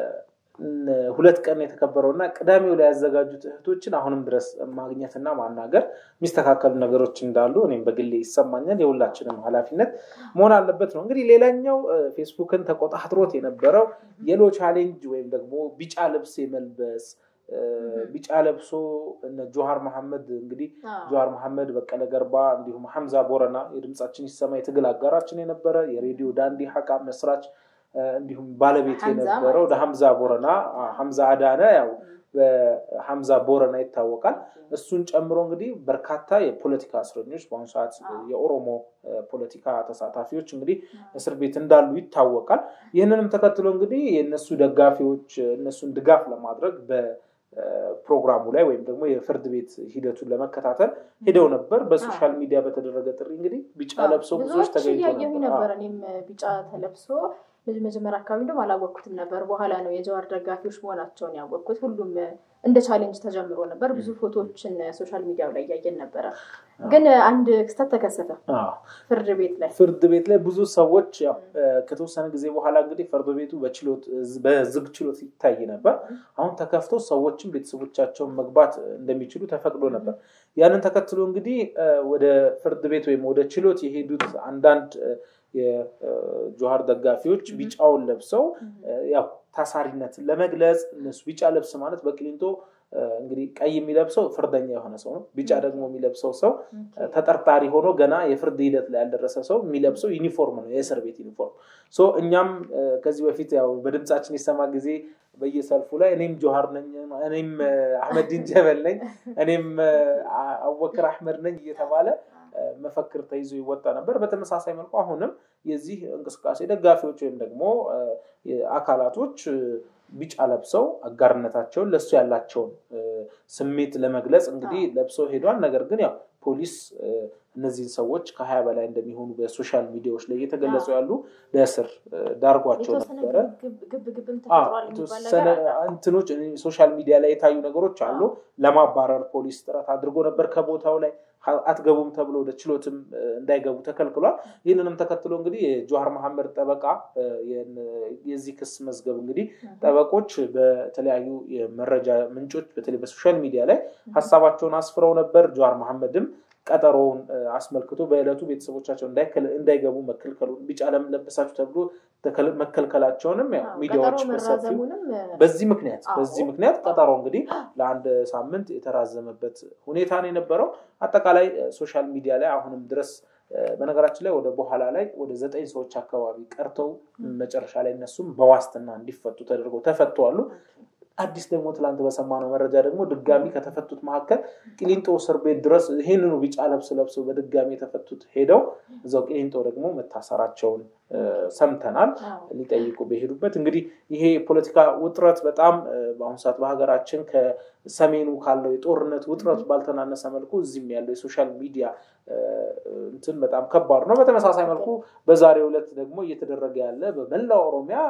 Speaker 3: ሁለት ቀን የተከበረው እና ቅዳሜው ላይ ያዘጋጁት እህቶችን አሁንም ድረስ ማግኘትና ማናገር የሚስተካከሉ ነገሮች እንዳሉ እኔም በግሌ ይሰማኛል። የሁላችንም ኃላፊነት መሆን አለበት ነው። እንግዲህ ሌላኛው ፌስቡክን ተቆጣጥሮት የነበረው የሎ ቻሌንጅ ወይም ደግሞ ቢጫ ልብስ የመልበስ ቢጫ ለብሶ እነ ጆሃር መሐመድ እንግዲህ ጆሃር መሐመድ፣ በቀለ ገርባ እንዲሁም ሐምዛ ቦረና የድምጻችን ይሰማ የትግል አጋራችን የነበረ የሬዲዮ ዳንዲ ሀቃ መስራች እንዲሁም ባለቤት የነበረው ሐምዛ ቦረና ሐምዛ አዳነ ያው በሐምዛ ቦረና ይታወቃል። እሱን ጨምሮ እንግዲህ በርካታ የፖለቲካ እስረኞች በአሁኑ ሰዓት የኦሮሞ ፖለቲካ ተሳታፊዎች እንግዲህ እስር ቤት እንዳሉ ይታወቃል። ይህንንም ተከትሎ እንግዲህ የእነሱ ደጋፊዎች እነሱን ድጋፍ ለማድረግ በፕሮግራሙ ላይ ወይም ደግሞ የፍርድ ቤት ሂደቱን ለመከታተል ሄደው ነበር። በሶሻል ሚዲያ በተደረገ ጥሪ እንግዲህ ቢጫ ለብሶ ብዙዎች ተገኝቶ
Speaker 2: ነበር። እኔም ቢጫ ተለብሶ መጀመሪያ አካባቢ ደግሞ አላወቅኩትም ነበር። በኋላ ነው የጀዋር ደጋፊዎች መሆናቸውን ያወቅኩት። ሁሉም እንደ ቻሌንጅ ተጀምሮ ነበር። ብዙ ፎቶዎችን ሶሻል ሚዲያው ላይ እያየን ነበረ። ግን አንድ ክስተት ተከሰተ ፍርድ ቤት ላይ
Speaker 3: ፍርድ ቤት ላይ ብዙ ሰዎች ያው ከተወሰነ ጊዜ በኋላ እንግዲህ ፍርድ ቤቱ በችሎት በዝግ ችሎት ይታይ ነበር። አሁን ተከፍቶ ሰዎችም ቤተሰቦቻቸውን መግባት እንደሚችሉ ተፈቅዶ ነበር። ያንን ተከትሎ እንግዲህ ወደ ፍርድ ቤት ወይም ወደ ችሎት የሄዱት አንዳንድ የጆሃር ደጋፊዎች ቢጫውን ለብሰው ያው ታሳሪነትን ለመግለጽ እነሱ ቢጫ ልብስ ማለት በቅሊንጦ እንግዲህ ቀይ የሚለብሰው ፍርደኛ የሆነ ሰው ነው። ቢጫ ደግሞ የሚለብሰው ሰው ተጠርጣሪ ሆኖ ገና የፍርድ ሂደት ላይ ያልደረሰ ሰው የሚለብሰው ዩኒፎርም ነው፣ የእስር ቤት ዩኒፎርም። እኛም ከዚህ በፊት ያው በድምፃችን የሰማ ጊዜ በየሰልፉ ላይ እኔም ጆሃር ነኝ፣ እኔም አህመዲን ጀበል ነኝ፣ እኔም አወክር አህመድ ነኝ እየተባለ መፈክር ተይዞ ይወጣ ነበር። በተመሳሳይ መልኩ አሁንም የዚህ እንቅስቃሴ ደጋፊዎች ወይም ደግሞ አካላቶች ቢጫ ለብሰው አጋርነታቸውን ለእሱ ያላቸውን ስሜት ለመግለጽ እንግዲህ ለብሰው ሄዷል። ነገር ግን ያው ፖሊስ እነዚህን ሰዎች ከሀያ በላይ እንደሚሆኑ በሶሻል ሚዲያዎች ላይ እየተገለጹ ያሉ ለእስር ዳርጓቸው ነበረ። እንትኖች ሶሻል ሚዲያ ላይ የታዩ ነገሮች አሉ። ለማባረር ፖሊስ ጥረት አድርጎ ነበር ከቦታው ላይ አትገቡም ተብሎ ወደ ችሎትም እንዳይገቡ ተከልክሏል። ይህንንም ተከትሎ እንግዲህ የጆሃር መሐመድ ጠበቃ የዚህ ክስ መዝገብ እንግዲህ ጠበቆች በተለያዩ የመረጃ ምንጮች በተለይ በሶሻል ሚዲያ ላይ ሀሳባቸውን አስፍረው ነበር። ጆሃር መሐመድም ቀጠሮውን አስመልክቶ በዕለቱ ቤተሰቦቻቸው እንዳይገቡ መከልከሉን ቢጫ ለምን ለበሳችሁ ተብሎ መከልከላቸውንም ሚዲያዎች በሰፊው በዚህ ምክንያት በዚህ ምክንያት ቀጠሮ እንግዲህ ለአንድ ሳምንት የተራዘመበት ሁኔታ ነው የነበረው። አጠቃላይ ሶሻል ሚዲያ ላይ አሁንም ድረስ በነገራችን ላይ ወደ በኋላ ላይ ወደ ዘጠኝ ሰዎች አካባቢ ቀርተው መጨረሻ ላይ እነሱም በዋስትና እንዲፈቱ ተደርገው ተፈተዋሉ። አዲስ ደግሞ ትላንት በሰማነው መረጃ ደግሞ ድጋሚ ከተፈቱት መካከል ቂሊንጦ እስር ቤት ድረስ ይህንኑ ቢጫ ለብስ ለብሰው በድጋሚ የተፈቱት ሄደው እዛው ቂሊንጦ ደግሞ መታሰራቸውን ሰምተናል። ሊጠይቁ በሄዱበት እንግዲህ ይሄ የፖለቲካ ውጥረት በጣም በአሁኑ ሰዓት በሀገራችን ከሰሜኑ ካለው የጦርነት ውጥረት ባልተናነሰ መልኩ እዚህም ያለው የሶሻል ሚዲያ እንትን በጣም ከባድ ነው። በተመሳሳይ መልኩ በዛሬው ዕለት ደግሞ እየተደረገ ያለ በመላው ኦሮሚያ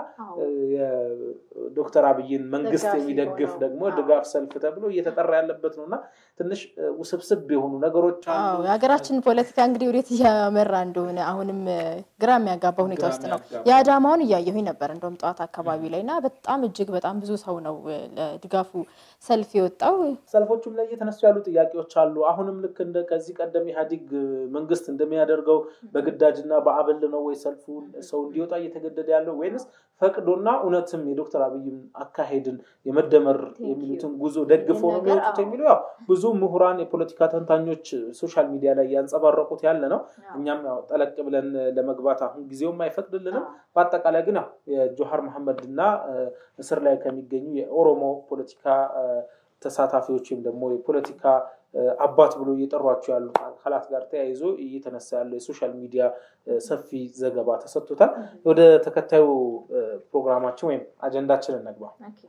Speaker 3: ዶክተር አብይን መንግስት የሚደግፍ ደግሞ ድጋፍ ሰልፍ ተብሎ እየተጠራ ያለበት ነው እና ትንሽ ውስብስብ የሆኑ ነገሮች አሉ።
Speaker 2: የሀገራችን ፖለቲካ እንግዲህ ወዴት እያመራ እንደሆነ አሁንም ግራ የሚያጋባ ሁኔታ ውስጥ ነው። የአዳማውን እያየሁኝ ነበር እንደውም ጠዋት አካባቢ ላይ እና በጣም እጅግ በጣም ብዙ ሰው ነው ለድጋፉ ሰልፍ የወጣው።
Speaker 3: ሰልፎቹም ላይ እየተነሱ ያሉ ጥያቄዎች አሉ። አሁንም ልክ እንደ ከዚህ ቀደም ኢህአዲግ መንግስት እንደሚያደርገው በግዳጅና በአበል ነው ወይ ሰልፉን ሰው እንዲወጣ እየተገደደ ያለው ወይንስ ፈቅዶና እውነትም የዶክተር አብይን አካሄድን የመደመር የሚሉትን ጉዞ ደግፎ ነው የሚወጡት የሚለው ያው ብዙ ምሁራን የፖለቲካ ተንታኞች ሶሻል ሚዲያ ላይ ያንጸባረቁት ያለ ነው። እኛም ያው ጠለቅ ብለን ለመግባት አሁን ጊዜውም አይፈቅድልንም። በአጠቃላይ ግን ያው የጆሃር መሐመድ እና እስር ላይ ከሚገኙ የኦሮሞ ፖለቲካ ተሳታፊዎች ወይም ደግሞ የፖለቲካ አባት ብሎ እየጠሯቸው ያሉ አካላት ጋር ተያይዞ እየተነሳ ያለው የሶሻል ሚዲያ ሰፊ ዘገባ ተሰጥቶታል። ወደ ተከታዩ ፕሮግራማችን ወይም አጀንዳችን እንግባ።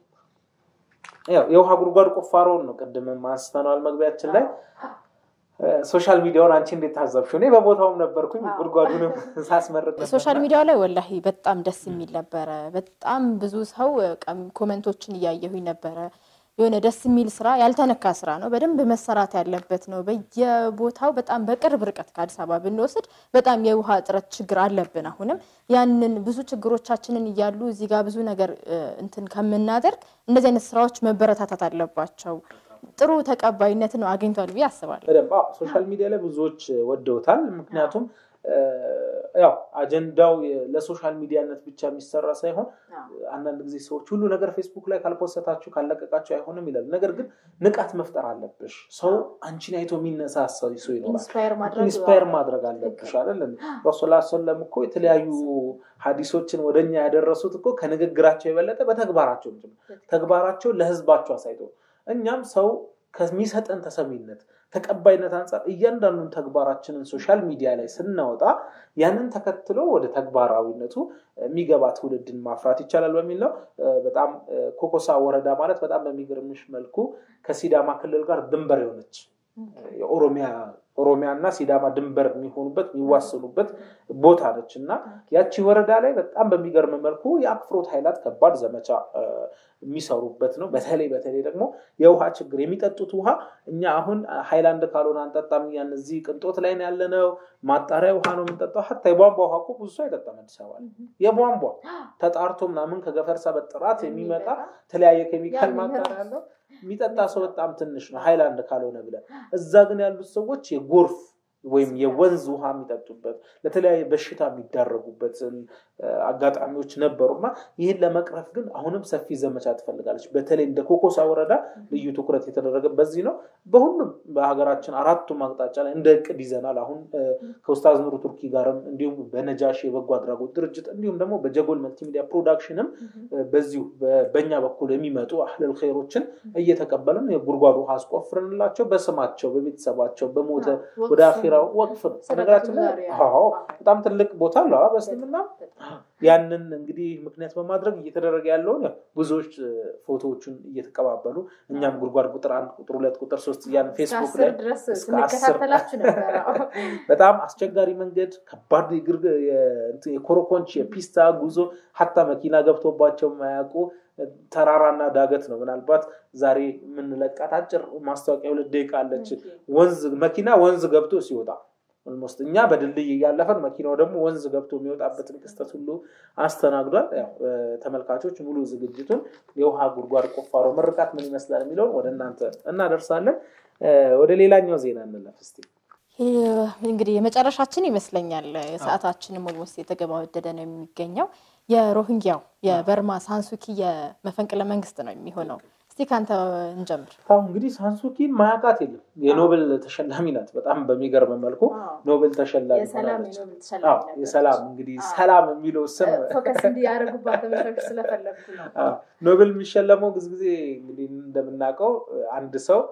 Speaker 3: የውሃ ጉድጓድ ቁፋሮውን ነው ቅድም አንስተነዋል መግቢያችን ላይ። ሶሻል ሚዲያውን አንቺ እንዴት ታዘብሽው? እኔ በቦታውም ነበርኩኝ ጉድጓዱንም ሳስመርቅ
Speaker 2: ሶሻል ሚዲያው ላይ ወላሂ በጣም ደስ የሚል ነበረ። በጣም ብዙ ሰው ኮመንቶችን እያየሁኝ ነበረ። የሆነ ደስ የሚል ስራ ያልተነካ ስራ ነው። በደንብ መሰራት ያለበት ነው። በየቦታው በጣም በቅርብ ርቀት ከአዲስ አበባ ብንወስድ በጣም የውሃ እጥረት ችግር አለብን። አሁንም ያንን ብዙ ችግሮቻችንን እያሉ እዚህ ጋር ብዙ ነገር እንትን ከምናደርግ እንደዚህ አይነት ስራዎች መበረታታት አለባቸው። ጥሩ ተቀባይነትን አግኝቷል ብዬ አስባለሁ።
Speaker 3: በደንብ ሶሻል ሚዲያ ላይ ብዙዎች ወደውታል። ምክንያቱም ያው አጀንዳው ለሶሻል ሚዲያነት ብቻ የሚሰራ ሳይሆን አንዳንድ ጊዜ ሰዎች ሁሉ ነገር ፌስቡክ ላይ ካልፖሰታችሁ ካለቀቃችሁ አይሆንም ይላል። ነገር ግን ንቃት መፍጠር አለብሽ። ሰው አንቺን አይቶ የሚነሳሳ ሰው ይኖራል። ኢንስፓየር ማድረግ አለብሽ አይደል? ረሱል ሰለም እኮ የተለያዩ ሀዲሶችን ወደኛ ያደረሱት እኮ ከንግግራቸው የበለጠ በተግባራቸው ተግባራቸው ለህዝባቸው አሳይተው እኛም ሰው ከሚሰጠን ተሰሚነት ተቀባይነት አንጻር እያንዳንዱን ተግባራችንን ሶሻል ሚዲያ ላይ ስናወጣ ያንን ተከትሎ ወደ ተግባራዊነቱ የሚገባ ትውልድን ማፍራት ይቻላል በሚል ነው። በጣም ኮኮሳ ወረዳ ማለት በጣም በሚገርምሽ መልኩ ከሲዳማ ክልል ጋር ድንበር የሆነች የኦሮሚያ ኦሮሚያና ሲዳማ ድንበር የሚሆኑበት የሚዋሰኑበት ቦታ ነች እና ያቺ ወረዳ ላይ በጣም በሚገርም መልኩ የአክፍሮት ኃይላት ከባድ ዘመቻ የሚሰሩበት ነው። በተለይ በተለይ ደግሞ የውሃ ችግር የሚጠጡት ውሃ እኛ አሁን ሃይላንድ ካልሆነ አንጠጣም። ያን እዚህ ቅንጦት ላይ ነው ያለነው። ማጣሪያ ውሃ ነው የምንጠጣው። ሀታ የቧንቧ ውሃ እኮ ብዙ ሰው አይጠጣም አዲስ አበባ ላይ የቧንቧ ተጣርቶ ምናምን ከገፈርሳ በጥራት የሚመጣ የተለያየ ኬሚካል ማጣሪያ ያለው የሚጠጣ ሰው በጣም ትንሽ ነው ሃይላንድ ካልሆነ ብለን። እዛ ግን ያሉት ሰዎች የጎርፍ ወይም የወንዝ ውሃ የሚጠጡበት ለተለያየ በሽታ የሚዳረጉበት አጋጣሚዎች ነበሩና ይህን ለመቅረፍ ግን አሁንም ሰፊ ዘመቻ ትፈልጋለች። በተለይ እንደ ኮኮሳ ወረዳ ልዩ ትኩረት የተደረገ በዚህ ነው። በሁሉም በሀገራችን አራቱም አቅጣጫ ላይ እንደ እቅድ ይዘናል። አሁን ከኡስታዝ ኑሩ ቱርኪ ጋርም እንዲሁም በነጃሽ የበጎ አድራጎት ድርጅት እንዲሁም ደግሞ በጀጎል መልቲሚዲያ ፕሮዳክሽንም በዚሁ በእኛ በኩል የሚመጡ አህለል ኸይሮችን እየተቀበልን የጉድጓድ ውሃ አስቆፍርንላቸው በስማቸው በቤተሰባቸው በሞተ ወደ አኺራው ወቅፍ ነው። ነገራችን በጣም ትልቅ ቦታ አለ በእስልምና ያንን እንግዲህ ምክንያት በማድረግ እየተደረገ ያለውን ብዙዎች ፎቶዎቹን እየተቀባበሉ እኛም ጉድጓድ ቁጥር አንድ ቁጥር ሁለት ቁጥር ሶስት እያልን ፌስቡክ ላይ በጣም አስቸጋሪ መንገድ ከባድ የኮረኮንች የፒስታ ጉዞ ሀታ መኪና ገብቶባቸው የማያውቁ ተራራና ዳገት ነው። ምናልባት ዛሬ የምንለቃት አጭር ማስታወቂያ ሁለት ደቂቃ አለች። ወንዝ መኪና ወንዝ ገብቶ ሲወጣ ኦልሞስት እኛ በድልድይ እያለፈን መኪናው ደግሞ ወንዝ ገብቶ የሚወጣበትን ክስተት ሁሉ አስተናግዷል። ተመልካቾች ሙሉ ዝግጅቱን የውሃ ጉድጓድ ቁፋሮ ምርቃት ምን ይመስላል የሚለውን ወደ እናንተ እናደርሳለን። ወደ ሌላኛው ዜና እንለፍ እስቲ።
Speaker 2: እንግዲህ የመጨረሻችን ይመስለኛል። ሰዓታችንም ኦልሞስት የተገባደደ ነው የሚገኘው። የሮሂንጊያው የበርማ ሳንሱኪ የመፈንቅለ መንግስት ነው የሚሆነው። እስቲ ከአንተ እንጀምር።
Speaker 3: አሁን እንግዲህ ሳንሱኪን ማያውቃት የለም። የኖቤል ተሸላሚ ናት። በጣም በሚገርም መልኩ ኖቤል ተሸላሚ የሰላም እንግዲህ ሰላም የሚለው ስም ኖቤል የሚሸለመው ብዙ ጊዜ እንግዲህ እንደምናውቀው አንድ ሰው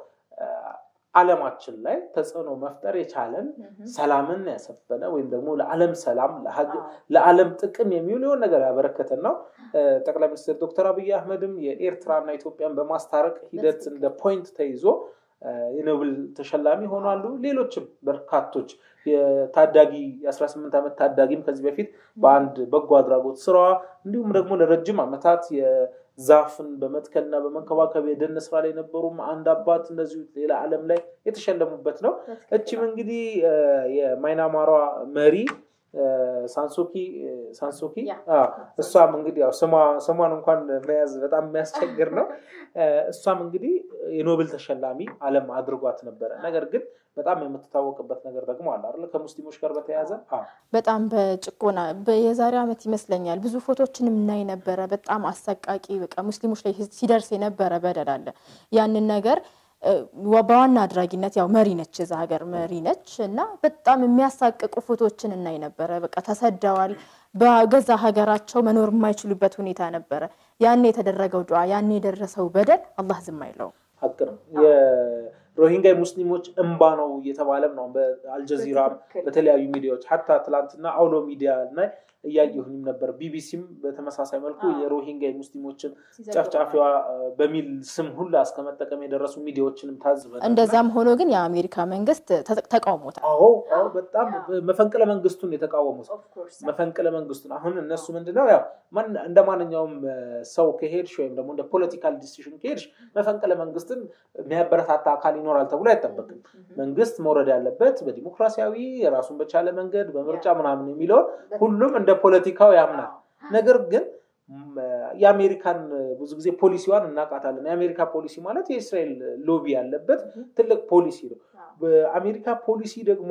Speaker 3: ዓለማችን ላይ ተጽዕኖ መፍጠር የቻለን ሰላምን ያሰፈነ ወይም ደግሞ ለዓለም ሰላም ለዓለም ጥቅም የሚውል የሆነ ነገር ያበረከተን ነው። ጠቅላይ ሚኒስትር ዶክተር አብይ አህመድም የኤርትራና ኢትዮጵያን በማስታረቅ ሂደት እንደ ፖይንት ተይዞ የኖቤል ተሸላሚ ሆኗሉ። ሌሎችም በርካቶች የታዳጊ የ18 ዓመት ታዳጊም ከዚህ በፊት በአንድ በጎ አድራጎት ስራዋ እንዲሁም ደግሞ ለረጅም ዓመታት ዛፍን በመትከልና በመንከባከብ የደን ስራ ላይ የነበሩም አንድ አባት እንደዚሁ ሌላ ዓለም ላይ የተሸለሙበት ነው። እችም እንግዲህ የማይናማሯ መሪ ሳንሶኪ ሳንሶኪ እሷም እንግዲህ ያው ስሟን እንኳን መያዝ በጣም የሚያስቸግር ነው። እሷም እንግዲህ የኖቤል ተሸላሚ ዓለም አድርጓት ነበረ። ነገር ግን በጣም የምትታወቅበት ነገር ደግሞ አለ አይደለ? ከሙስሊሞች ጋር በተያያዘ
Speaker 2: በጣም በጭቆና የዛሬ ዓመት ይመስለኛል ብዙ ፎቶችን እናይ ነበረ። በጣም አሰቃቂ በቃ ሙስሊሞች ላይ ሲደርስ የነበረ በደል አለ። ያንን ነገር በዋና አድራጊነት ያው መሪ ነች፣ የዛ ሀገር መሪ ነች እና በጣም የሚያሳቅቁ ፎቶዎችን እናይ ነበረ። በቃ ተሰደዋል። በገዛ ሀገራቸው መኖር የማይችሉበት ሁኔታ ነበረ። ያኔ የተደረገው ዱዓ፣ ያኔ የደረሰው በደል አላህ ዝም አይለውም።
Speaker 3: ሀቅ ነው። የሮሂንጋ ሙስሊሞች እንባ ነው እየተባለም ነው በአልጀዚራም በተለያዩ ሚዲያዎች ሀታ ትላንትና አውሎ ሚዲያ እና እያየሁኝም ነበር። ቢቢሲም በተመሳሳይ መልኩ የሮሂንጋ ሙስሊሞችን ጨፍጫፊዋ በሚል ስም ሁላ እስከ መጠቀም የደረሱ ሚዲያዎችንም ታዝበናል።
Speaker 2: እንደዛም ሆኖ ግን የአሜሪካ መንግስት ተቃውሞታል።
Speaker 3: አዎ አዎ፣ በጣም መፈንቅለ መንግስቱን የተቃወሙት መፈንቅለ መንግስቱን። አሁን እነሱ ምንድነው ያው እንደ ማንኛውም ሰው ከሄድሽ ወይም ደግሞ እንደ ፖለቲካል ዲሲሽን ከሄድሽ መፈንቅለ መንግስትን የሚያበረታታ አካል ይኖራል ተብሎ አይጠበቅም። መንግስት መውረድ ያለበት በዲሞክራሲያዊ የራሱን በቻለ መንገድ በምርጫ ምናምን የሚለውን ሁሉም እንደ ፖለቲካው ያምናል። ነገር ግን የአሜሪካን ብዙ ጊዜ ፖሊሲዋን እናውቃታለን። የአሜሪካ ፖሊሲ ማለት የእስራኤል ሎቢ ያለበት ትልቅ ፖሊሲ ነው። በአሜሪካ ፖሊሲ ደግሞ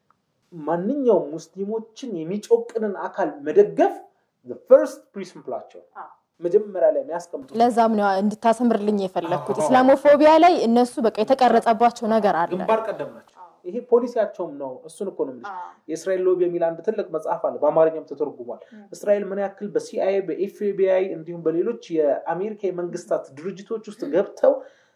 Speaker 3: ማንኛውም ሙስሊሞችን የሚጮቅንን አካል መደገፍ ፈርስት ፕሪንስፕላቸው መጀመሪያ ላይ የሚያስቀምጡት
Speaker 2: ለዛም ነው እንድታሰምርልኝ የፈለግኩት። ኢስላሞፎቢያ ላይ እነሱ በቃ የተቀረጸባቸው ነገር አለ።
Speaker 3: ግንባር ቀደም ናቸው። ይሄ ፖሊሲያቸውም ነው። እሱን እኮ ነው የምልሽ። የእስራኤል ሎቢ የሚል አንድ ትልቅ መጽሐፍ አለ፣ በአማርኛም ተተርጉሟል። እስራኤል ምን ያክል በሲአይኤ በኤፍቢአይ እንዲሁም በሌሎች የአሜሪካ የመንግስታት ድርጅቶች ውስጥ ገብተው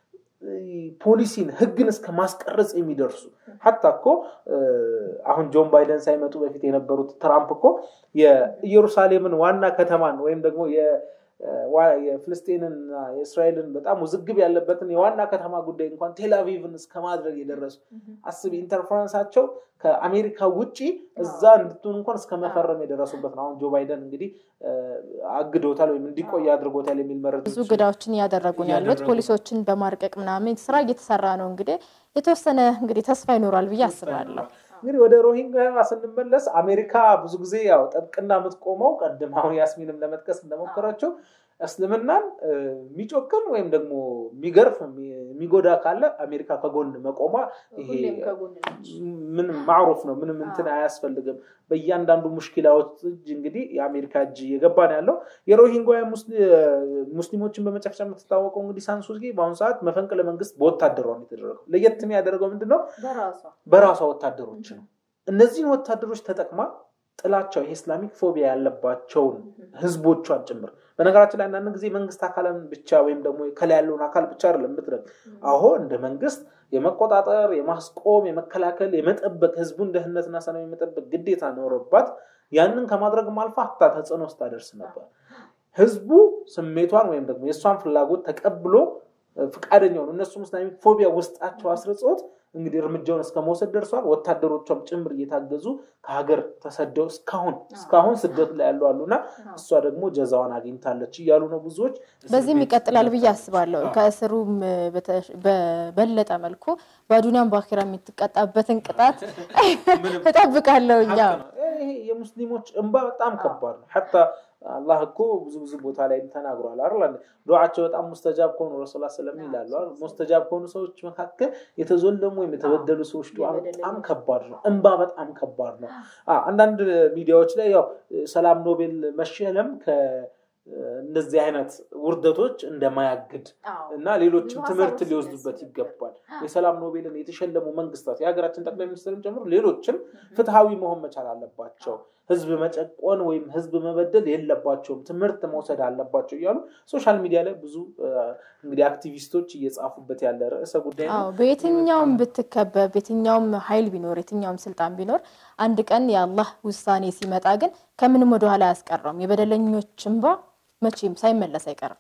Speaker 3: ፖሊሲን ህግን እስከ ማስቀረጽ የሚደርሱ ሀታ እኮ አሁን ጆን ባይደን ሳይመጡ በፊት የነበሩት ትራምፕ እኮ የኢየሩሳሌምን ዋና ከተማን ወይም ደግሞ የፍልስጤንና የእስራኤልን በጣም ውዝግብ ያለበትን የዋና ከተማ ጉዳይ እንኳን ቴልአቪቭን እስከ ማድረግ የደረሱ አስብ ኢንተርፈረንሳቸው ከአሜሪካ ውጭ እዛ እንድትሆን እንኳን እስከ መፈረም የደረሱበት ነው። አሁን ጆ ባይደን እንግዲህ አግዶታል ወይም እንዲቆይ አድርጎታል የሚል መረጃ
Speaker 2: ብዙ ግዳዎችን እያደረጉ ነው ያሉት ፖሊሶችን በማርቀቅ ምናምን ስራ እየተሰራ ነው። እንግዲህ የተወሰነ እንግዲህ ተስፋ ይኖራል ብዬ አስባለሁ።
Speaker 3: እንግዲህ ወደ ሮሂንጋ ስንመለስ አሜሪካ ብዙ ብዙ ጊዜ ያው ጠብቅና የምትቆመው ቀድም አሁን ያስሚንም ለመጥቀስ እንደሞከረችው እስልምናን የሚጮክን ወይም ደግሞ የሚገርፍ የሚጎዳ ካለ አሜሪካ ከጎን መቆሟ ይሄ ምንም ማዕሩፍ ነው። ምንም እንትን አያስፈልግም። በእያንዳንዱ ሙሽኪላዎች እጅ እንግዲህ የአሜሪካ እጅ እየገባ ነው ያለው። የሮሂንጋ ሙስሊሞችን በመጨፍጨፍ የምትታወቀው እንግዲህ ሳንሱዚ በአሁኑ ሰዓት መፈንቅለ መንግስት በወታደሯ ነው የተደረገው። ለየት የሚያደርገው ምንድነው? በራሷ ወታደሮች ነው። እነዚህን ወታደሮች ተጠቅማ ጥላቸው የኢስላሚክ ፎቢያ ያለባቸውን ህዝቦቿን ጭምር በነገራችን ላይ አንዳንድ ጊዜ መንግስት አካልን ብቻ ወይም ደግሞ ከላይ ያለውን አካል ብቻ አይደለም የምትረግ አሁ እንደ መንግስት የመቆጣጠር የማስቆም የመከላከል የመጠበቅ ህዝቡን ደህንነትና ሰላም የመጠበቅ ግዴታ ኖሮባት ያንን ከማድረግም አልፋ ሀታ ተጽዕኖ ውስጥ ታደርስ ነበር ህዝቡ ስሜቷን ወይም ደግሞ የእሷን ፍላጎት ተቀብሎ ፍቃደኛ ሆኑ እነሱም ኢስላሚክ ፎቢያ ውስጣቸው አስርጾት እንግዲህ እርምጃውን እስከ መውሰድ ደርሷል። ወታደሮቿም ጭምር እየታገዙ ከሀገር ተሰደው እስካሁን እስካሁን ስደት ላይ ያሉ አሉና እሷ ደግሞ ጀዛዋን አግኝታለች እያሉ ነው ብዙዎች።
Speaker 2: በዚህም ይቀጥላል ብዬ አስባለሁ። ከእስሩም በበለጠ መልኩ በዱኒያም በአኺራ የምትቀጣበትን ቅጣት እጠብቃለሁ። እኛ
Speaker 3: ይሄ የሙስሊሞች እንባ በጣም ከባድ ነው። ሐታ አላህ እኮ ብዙ ብዙ ቦታ ላይ ተናግሯል አይደል? ዱዓቸው በጣም ሙስተጃብ ከሆኑ ረሱላ ስለም ይላሉ። ሙስተጃብ ከሆኑ ሰዎች መካከል የተዞለሙ ወይም የተበደሉ ሰዎች ዱዓ በጣም ከባድ ነው። እንባ በጣም ከባድ ነው። አንዳንድ ሚዲያዎች ላይ ያው ሰላም ኖቤል መሸለም እንደዚህ አይነት ውርደቶች እንደማያግድ እና ሌሎችም ትምህርት ሊወስዱበት ይገባል። የሰላም ኖቤልን የተሸለሙ መንግስታት የሀገራችን ጠቅላይ ሚኒስትርም ጨምሮ ሌሎችም ፍትሐዊ መሆን መቻል አለባቸው። ህዝብ መጨቆን ወይም ህዝብ መበደል የለባቸውም፣ ትምህርት መውሰድ አለባቸው እያሉ ሶሻል ሚዲያ ላይ ብዙ እንግዲህ አክቲቪስቶች እየጻፉበት ያለ ርዕሰ ጉዳይ ነው።
Speaker 2: በየትኛውም ብትከበብ፣ የትኛውም ኃይል ቢኖር፣ የትኛውም ስልጣን ቢኖር አንድ ቀን የአላህ ውሳኔ ሲመጣ ግን ከምንም ወደኋላ አያስቀረውም። የበደለኞች እንባ መቼም ሳይመለስ አይቀርም።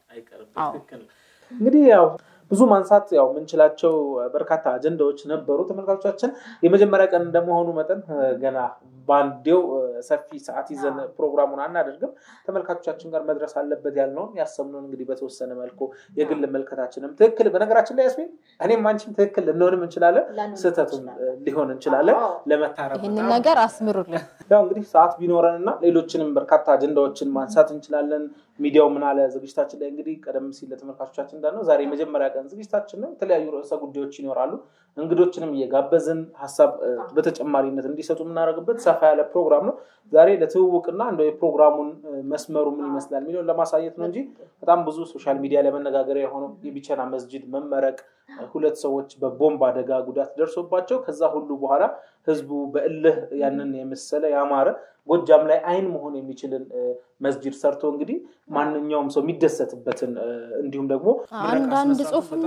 Speaker 3: እንግዲህ ያው ብዙ ማንሳት ያው የምንችላቸው በርካታ አጀንዳዎች ነበሩ። ተመልካቾቻችን የመጀመሪያ ቀን እንደመሆኑ መጠን ገና በአንዴው ሰፊ ሰዓት ይዘን ፕሮግራሙን አናደርግም። ተመልካቾቻችን ጋር መድረስ አለበት ያልነውን ያሰብነውን እንግዲህ በተወሰነ መልኩ የግል መልከታችንም ትክክል በነገራችን ላይ ያስሚን እኔም አንቺም ትክክል ልንሆንም እንችላለን፣ ስህተቱም ሊሆን እንችላለን። ለመታረም
Speaker 2: ይህንን ነገር አስምሩልን።
Speaker 3: ያው እንግዲህ ሰዓት ቢኖረን እና ሌሎችንም በርካታ አጀንዳዎችን ማንሳት እንችላለን። ሚዲያው ምን አለ ዝግጅታችን ላይ እንግዲህ ቀደም ሲል ለተመልካቾቻችን እንዳልነው ዛሬ የመጀመሪያ ቀን ዝግጅታችን ነው። የተለያዩ ርዕሰ ጉዳዮች ይኖራሉ። እንግዶችንም እየጋበዝን ሀሳብ በተጨማሪነት እንዲሰጡ የምናደርግበት ሰፋ ያለ ፕሮግራም ነው። ዛሬ ለትውውቅና እንደው የፕሮግራሙን መስመሩ ምን ይመስላል የሚለውን ለማሳየት ነው እንጂ በጣም ብዙ ሶሻል ሚዲያ ላይ መነጋገሪያ የሆነው የቢቸና መስጂድ መመረቅ፣ ሁለት ሰዎች በቦምብ አደጋ ጉዳት ደርሶባቸው ከዛ ሁሉ በኋላ ህዝቡ በእልህ ያንን የመሰለ ያማረ ጎጃም ላይ አይን መሆን የሚችልን መስጂድ ሰርቶ እንግዲህ ማንኛውም ሰው የሚደሰትበትን እንዲሁም ደግሞ
Speaker 2: አንዳንድ ጽሁፍም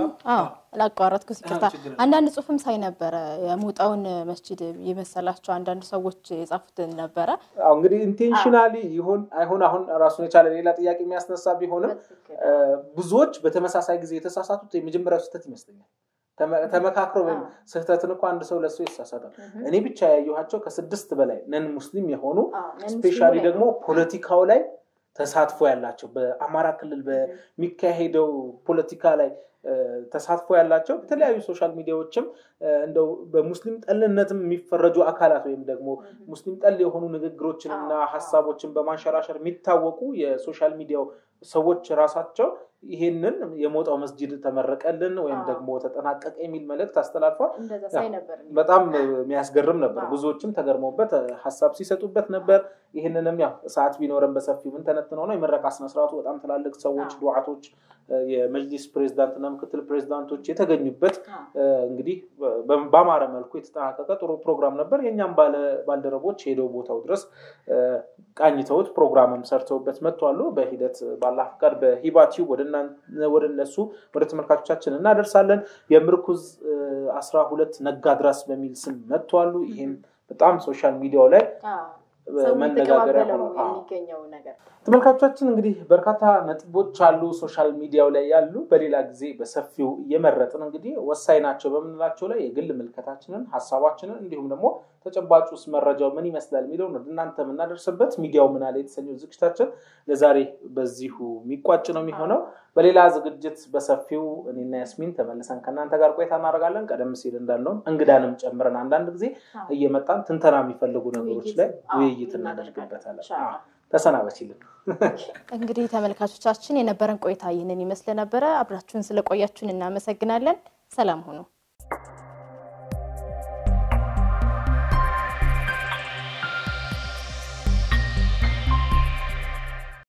Speaker 2: ላቋረጥኩ ይቅርታ፣ አንዳንድ ጽሁፍም ሳይ ነበረ የሞጣውን መስጂድ የመሰላቸው አንዳንድ ሰዎች የጻፉትን ነበረ።
Speaker 3: እንግዲህ ኢንቴንሽናሊ ይሁን አይሁን አሁን ራሱን የቻለ ሌላ ጥያቄ የሚያስነሳ ቢሆንም ብዙዎች በተመሳሳይ ጊዜ የተሳሳቱት የመጀመሪያው ስህተት ይመስለኛል። ተመካክረው ወይም ስህተትን እኮ አንድ ሰው ለሱ ይሳሳታል። እኔ ብቻ ያየኋቸው ከስድስት በላይ ነን ሙስሊም የሆኑ ስፔሻሊ ደግሞ ፖለቲካው ላይ ተሳትፎ ያላቸው በአማራ ክልል በሚካሄደው ፖለቲካ ላይ ተሳትፎ ያላቸው በተለያዩ ሶሻል ሚዲያዎችም እንደው በሙስሊም ጠልነትም የሚፈረጁ አካላት ወይም ደግሞ ሙስሊም ጠል የሆኑ ንግግሮችንና ሀሳቦችን በማንሸራሸር የሚታወቁ የሶሻል ሚዲያው ሰዎች ራሳቸው ይሄንን የሞጣው መስጂድ ተመረቀልን ወይም ደግሞ ተጠናቀቀ የሚል መልእክት አስተላልፏል። በጣም የሚያስገርም ነበር። ብዙዎችም ተገርመውበት ሀሳብ ሲሰጡበት ነበር። ይህንንም ያው ሰዓት ቢኖረን በሰፊው ምን ተነትነው ነው የምረቃ ስነስርዓቱ በጣም ትላልቅ ሰዎች፣ ዱዓቶች፣ የመጅሊስ ፕሬዚዳንትና ምክትል ፕሬዚዳንቶች የተገኙበት እንግዲህ በአማረ መልኩ የተጠናቀቀ ጥሩ ፕሮግራም ነበር። የእኛም ባልደረቦች ሄደው ቦታው ድረስ ቃኝተውት ፕሮግራምም ሰርተውበት መጥተዋሉ። በሂደት ባላ ፍቃድ በሂባ ቲዩብ ወደ እነሱ ወደ ተመልካቾቻችን እናደርሳለን። የምርኩዝ አስራ ሁለት ነጋድራስ በሚል ስም መጥተዋሉ። ይህም በጣም ሶሻል ሚዲያው ላይ መነጋገሪያ ሆኗል።
Speaker 2: የሚገኘው ነገር
Speaker 3: ተመልካቾቻችን እንግዲህ በርካታ ነጥቦች አሉ ሶሻል ሚዲያው ላይ ያሉ፣ በሌላ ጊዜ በሰፊው እየመረጥን እንግዲህ ወሳኝ ናቸው በምንላቸው ላይ የግል ምልከታችንን፣ ሀሳባችንን እንዲሁም ደግሞ ተጨባጭ ውስጥ መረጃው ምን ይመስላል የሚለውን ወደ እናንተ የምናደርስበት ሚዲያው ምን አለ የተሰኘው ዝግጅታችን ለዛሬ በዚሁ የሚቋጭ ነው የሚሆነው። በሌላ ዝግጅት በሰፊው እኔና ያስሚን ተመልሰን ከእናንተ ጋር ቆይታ እናደርጋለን። ቀደም ሲል እንዳልነውም እንግዳንም ጨምረን አንዳንድ ጊዜ እየመጣን ትንተና የሚፈልጉ ነገሮች ላይ ውይይት እናደርግበታለን። ተሰናበችልን።
Speaker 2: እንግዲህ ተመልካቾቻችን የነበረን ቆይታ ይህንን ይመስል ነበረ። አብራችሁን ስለቆያችሁን እናመሰግናለን። ሰላም ሁኑ።